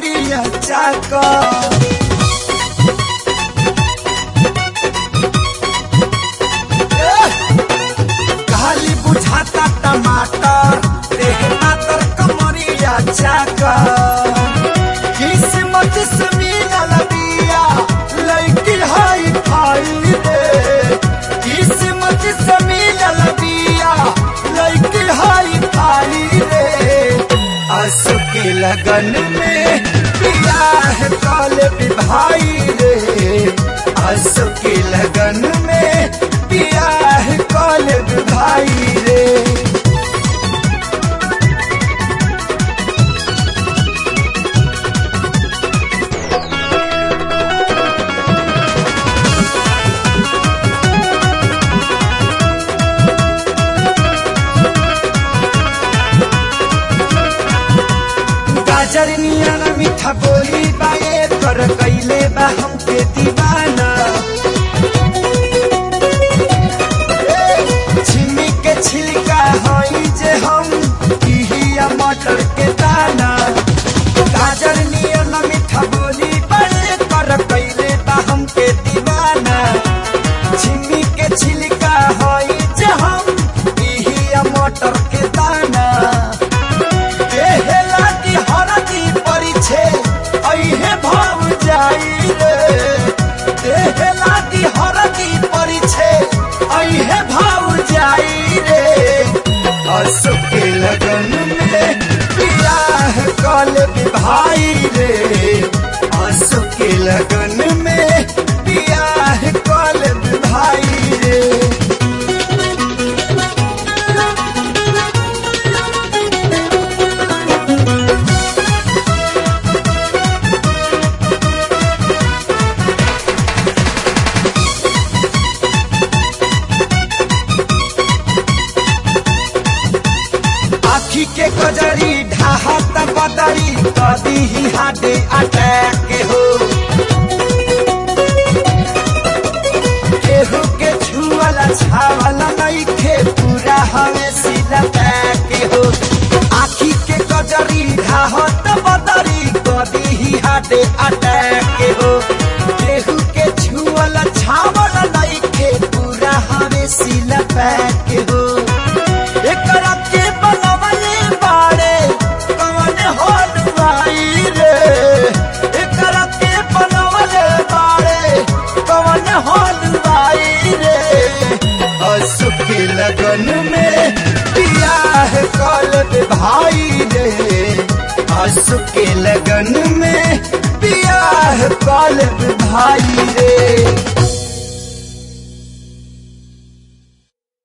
कमरिया चाका खाली बुझाता टमाटर देह मातर कमरिया चाका किस्मत से मिलल बिया लड़की हाई फाई रे किस्मत से मिलल बिया लड़की हाई फाई रे आंसू के लगन में बियाह काल भाई रे आंसू के लगन में बियाह काल भाई रे गाजर नियन मीठा बोली बाए कर कैले बा हमके दीवाना ए, छिमी के छिलका हई जे हम इहिया मटर के दाना गाजर नियन मीठा बोली बाए कर कैले बा हमके दीवाना छिमी के छिलका हई जे हम इहिया मटर के दाना देहला की हरदी परिछे अइहे भाव जाई रे देहला की हरदी परिछे अइहे भाव जाई रे असु के लगन में बियाह कल भाई रे असु के लगन में बियाह कल भाई रे आखी के कजरी ढाहत बदरी कदी ही हाडे अटैक हो केहू के छुअला छावला नइखे पूरा हवे सीधा पैक हो आखी के कजरी ढाहत बदरी कदी ही हाडे अटैक हो केहू के छुअला छावला नइखे पूरा हवे सीधा पैक हो एकरा के बनवले बाड़े कवन हलवाई रे एकरा के बनवले बाड़े कवन हलवाई रे असु के लगन में बियाह कल भाई रे असु के लगन में बियाह कल भाई रे